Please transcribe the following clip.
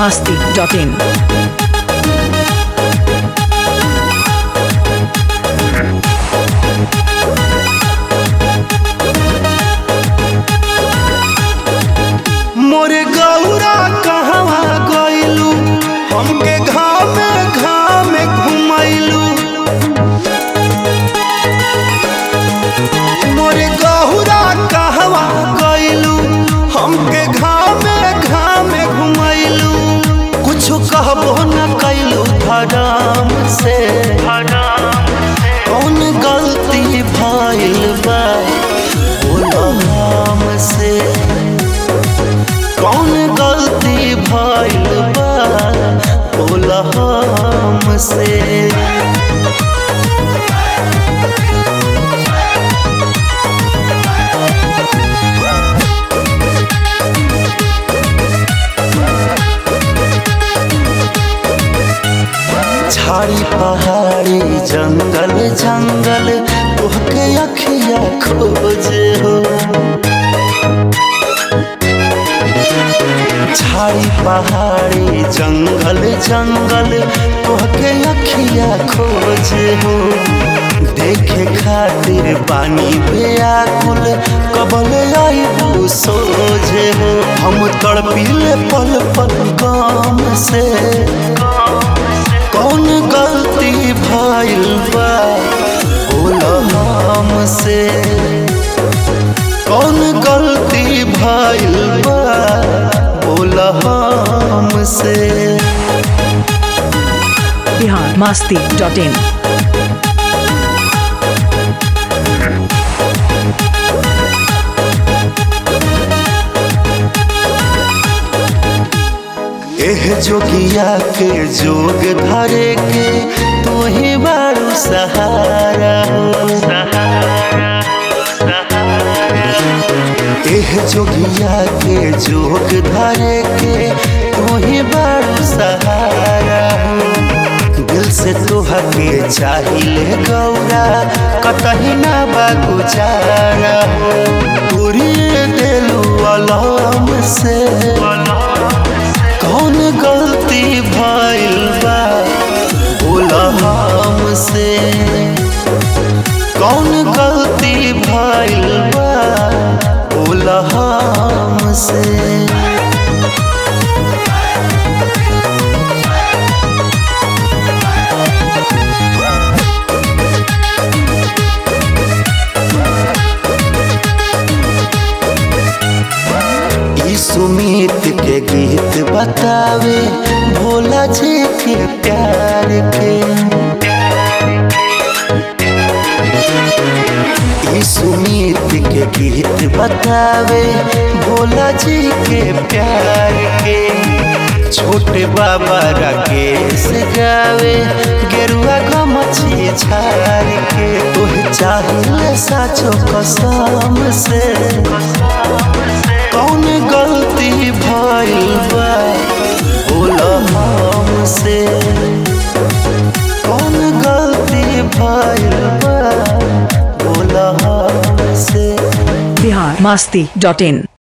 masti.in. मोरे गौरा कहवा गइलू हमके घामे घामे घुमैलू मोरे गौरा कहवा गइलू हमके घामे घामे घुमैलू कुछो कहबो न कैलू धराम से कौन गलती भइल बा बोलो हमसे कौन गलती भइल बा बोला हमसे झाड़ी पहाड़ी जंगल जंगल तोहके अखिया खोजे हो झाड़ी पहाड़ी जंगल जंगल तोहके अखिया खोजे हो देखे खातिर पानी बेआकुल कबल आईबू सोझे हो हम तड़पीले पल पल गाम से कौन गलती भइल बा बोला हमसे कौन गलती भइल बा बोला हमसे Bihar masti.in. एह जोगिया के जोग धरे के तोहे बारू सहारा एह जोगिया के जोग धरे के तोहे बारू सहारा दिल से तोहा के चाहिए गौरा कतही ना बा गुजारा पूरी दिलू अलम से कौन गलती भइल बा बोला हमसे कौन गलती भइल बा बोला हमसे ई सुमित के गीत बतावे भोला जी के प्यार के ई सुमित के गीत बतावे भोला जी के प्यार के छोटे बाबा राकेश गावे गेरुआ गमछी छार के तोहे चाहिए साचो कसम से कौन गलती भइल बा बोला हमसे कौन गलती भइल बा बोला हमसे Bihar masti.in.